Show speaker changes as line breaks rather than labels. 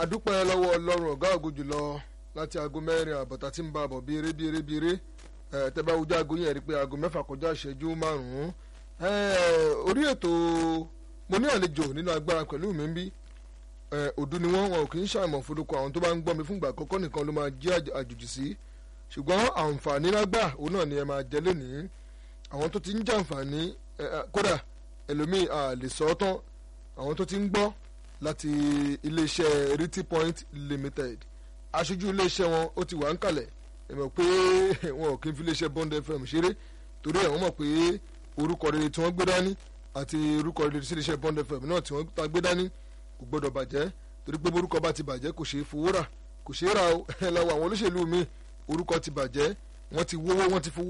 adúpẹ́ lọ́wọ́ ọlọ́run ọ̀gá ògo jùlọ láti aago mẹ́rin àbọ̀tà tí ń bá bọ̀ bíire bíire bíire tẹ́bá ojú aago yẹn rí pé aago mẹ́fà kọjá ìṣẹ́jú márùn-ún orí ètò mo ní àlejò nínú agbára pẹ̀lú mi ń bí òdu ni wọ́n wọn ò kì í ṣàìmọ̀ forúkọ àwọn tó bá ń gbọ́ mi fúngbà àkọ́kọ́ nìkan ló máa jẹ́ àjòjì sí ṣùgbọ́n àǹfààní lágbà òun náà ni ẹ máa jẹ lónìí àwọn tó ti ń jàǹfààní kódà ẹlòmíì à lè sọ ọ́ tán àwọn tó ti ń gbọ́ láti iléeṣẹ́ Riti Point Limited aṣojú iléeṣẹ́ wọn ó ti wà ń kalẹ̀ ẹ mọ̀ pé wọn ò kí n fi iléeṣẹ́ Bond FM ṣeré torí ẹ̀ wọ́n mọ̀ pé orúkọ rere tí wọ́n gbé dání àti orúkọ rere sí iléeṣẹ́ Bond FM náà tí wọ́n ta gbé dání kò gbọ́dọ̀ bàjẹ́ torí pé orúkọ bá ti bàjẹ́ kò ṣeé fowó rà kò ṣeé rà ẹ lọ́wọ́ àwọn olóṣèlú mi orúkọ ti bàjẹ́ wọ́n ti wówó wọ́n ti fowó